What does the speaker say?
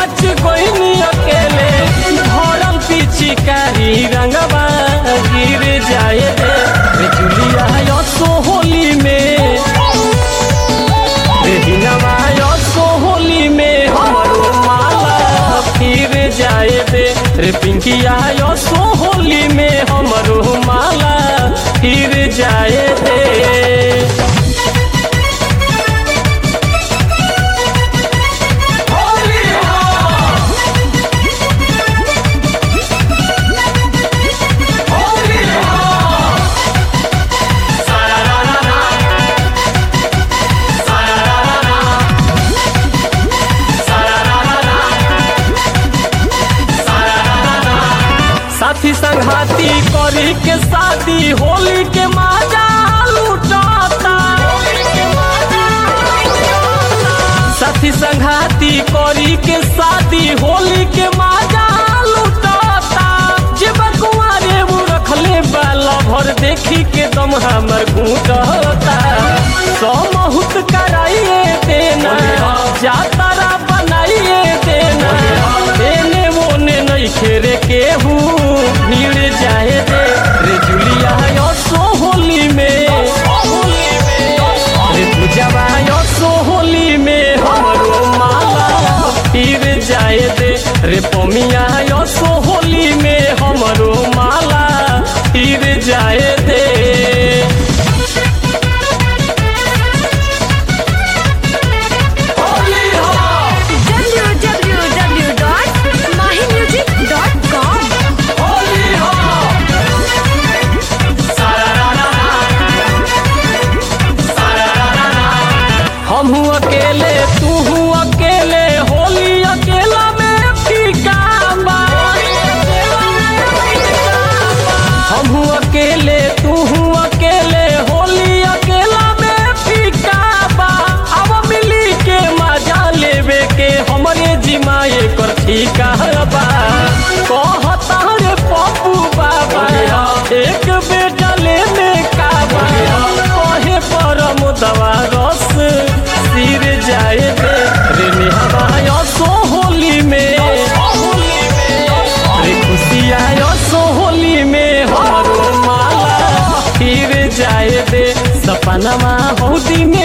बच कोई अकेले भरल पिचकारी रंगवा गिर जाए दे रे जुलिया यो सोहोली में रे हिनवा यो सोहोली में हमरो माला फिर जाए दे रे पिंकिया यो सोहोली में हमरो माला फिर जाए दे साथी संघाती करी के शादी होली के माजा लुटाता साथी संघाती करी के शादी होली के माजा लुटाता जे बकुआरे वो रखले बाला भर देखी के दम हमर घूटता समहुत कराइए देना जातारा बनाइए देना देने मोने नहीं खेरे केहू भीड़ जाए दे रे जुलिया यो सोहोली में रे पूजवा यो सोहोली में हमरो माला फिर जाए दे रे पमिया यो सोहोली में हमरो माला फिर जाए दे www.mahimusic.com हम अकेले तू अकेले होली अकेला में फीका बा हम अकेले तू अकेले होली अकेला में फीका बा अब मिली के मजा लेवे के हमरे जिमाए कर ठीका बा कहता रे पप्पू बाबा एक बेटा लेने का बा कहे परम दवा रस सिर जाए दे रे निहवा यो सोहोली में रे खुशिया यो सोहोली में हमारो माला फिर जाए दे सपनमा हौदी में